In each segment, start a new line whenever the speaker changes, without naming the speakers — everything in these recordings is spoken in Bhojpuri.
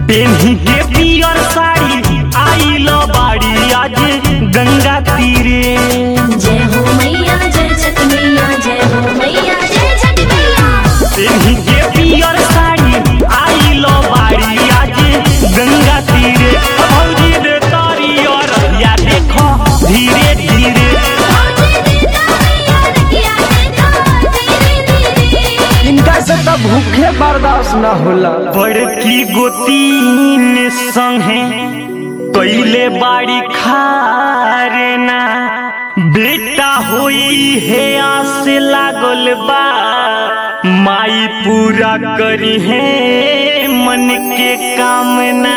पेन्ही के पियर साड़ी आइल बाड़ी आज गंगा तीरे
जय हो मैया जय छठ मैया जय हो मैया जय छठ मैया
पेन्ही के पियर साड़ी आइल बाड़ी आज गंगा तीरे भौजी रे तारी और या देखो धीरे धीरे
भौजी देता मैया रखिया देता धीरे धीरे
इनका से तो भूखे बर्दाश्त न होला
बड़की गोतीन संगे कैले बाड़ी खारे ना बेटा होई है आस लागल बा माई पूरा करी है मन के कामना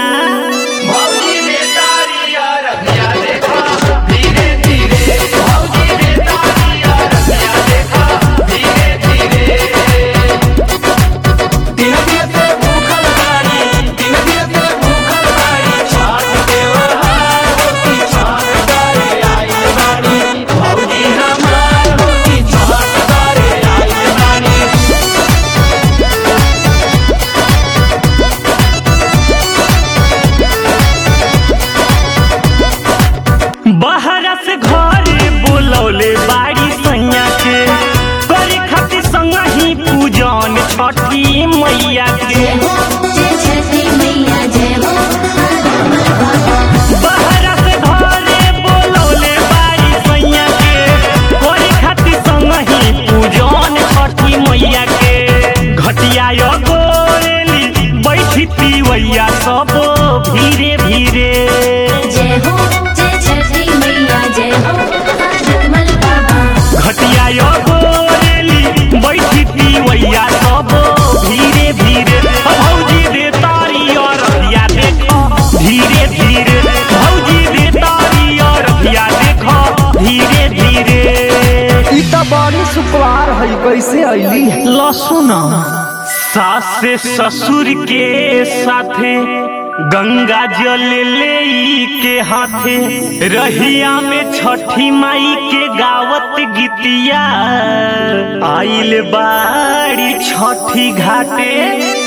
बहरा से घरे बोलौले बाड़ी सैया के करे खातिर संग ही पूजन छठी मैया के
जय हो जय छठी मैया जय हो
बहरा से घरे बोलौले बाड़ी सैया के करे खातिर संग ही पूजन छठी मैया के घटिया यो गोरेली बैठी पिवैया सब धीरे धीरे
जय हो जय छठी मैया जय हो जगमल बाबा
घटिया यो गोरेली बैठी पिवैया सब धीरे धीरे भौजी दे तारी और रहिया देखो धीरे धीरे भौजी दे तारी और रहिया देखो धीरे धीरे
ई तो बड़ी सुकुआर है कैसे अइली
लसुन सास से ससुर के साथे गंगा जल ले के हाथे रहिया में छठी माई के गावत गीतिया आइल बाड़ी छठी घाटे